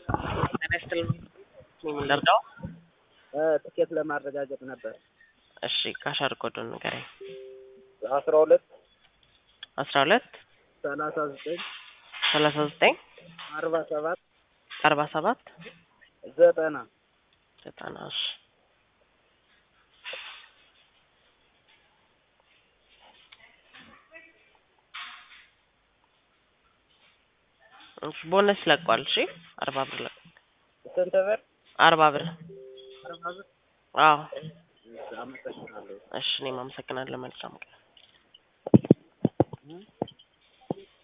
ጤና ይስጥልኝ። ምን ልርዳው? ትኬት ለማረጋገጥ ነበር። እሺ ካሻር ኮዱን ንገረኝ። አስራ ሁለት አስራ ሁለት ሰላሳ ዘጠኝ ሰላሳ ዘጠኝ አርባ ሰባት አርባ ሰባት ዘጠና ዘጠና እሺ እሺ ቦነስ ለቋል። እሺ አርባ ብር ለቋል። ስንት ብር? አርባ ብር አርባ ብር። አዎ አመሰግናለሁ። እሺ እኔም አመሰግናለሁ። መልካም ቀን